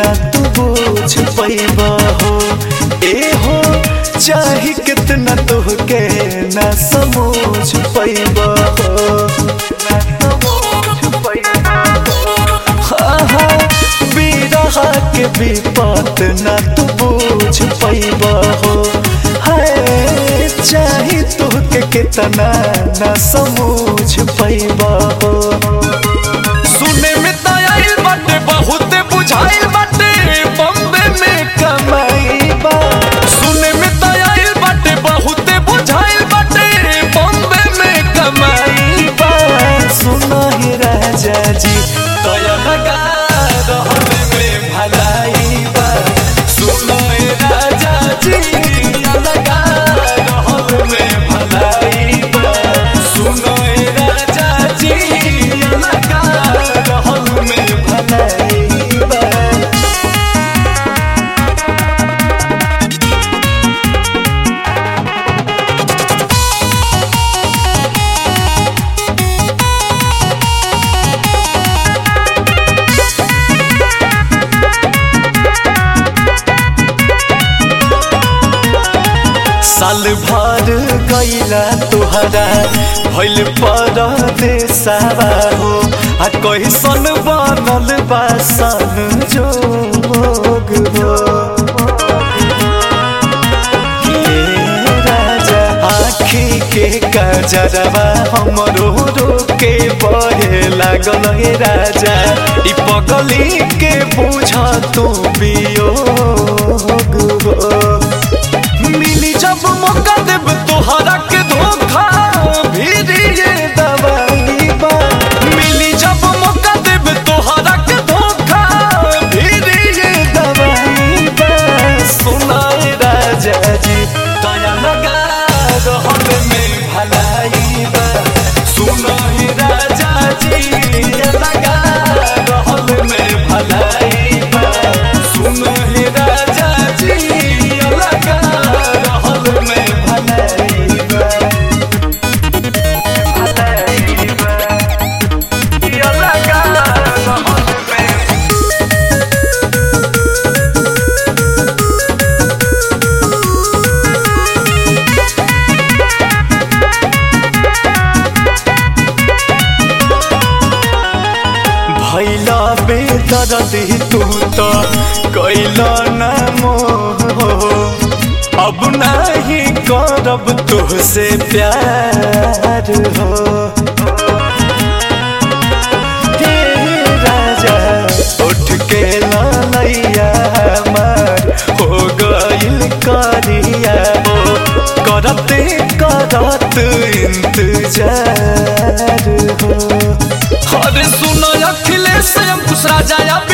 ना तू बोझ पैबा हो ए हो चाहे कितना तोहके ना समझ पैबा हो ना समझ पैबा हो बिरहा के विपत ना तू बोझ पैबा हो है चाहे तोहके कितना ना समझ पैबा हो सुने में त आइल बाटे बहुत बुझाइल बाटे बम्बे में कमाई बा सुने में त आइल बाटे बहुत बुझाइल बाटे बम्बे में कमाई बा सुनो ही राजा जी तया लगा रहने में भलाई बा सुनो ए राजा जी लगा रहने में भलाई बा सुनो ए राजा जी लगा रहने में भलाई बा साल भर गईला तुहरा भइल परदेसावा हो आ कैसन बनल बा सन जोग हो हे राजा आँखी के कजरवा हमरो रोके बहे लागल हे राजा ई पगली के बुझ तू वियोग हो मिली जब मौका देब तोहरा के धोखा भीरी ये दवाई बा मिली जब मौका देब तोहरा के धोखा भीरी ये दवाई बा सुनाए राजा जी दया लगा रहन में भलाई बा सुनो ही राजा जी दया लगा रहन में भलाई बा सुनो ही राजा जी दया लगा रहन में भलाई बा भलाई बा दया लगा रहन में भैला बेदर्दी तू तो कैला न मोह अब नहीं करब तुहसे प्यार हो हे राजा उठ के लैया हमार हो गइल करिया हो करते करत इंतजार हो अरे सुनो अखिलेश अंकुश राजा या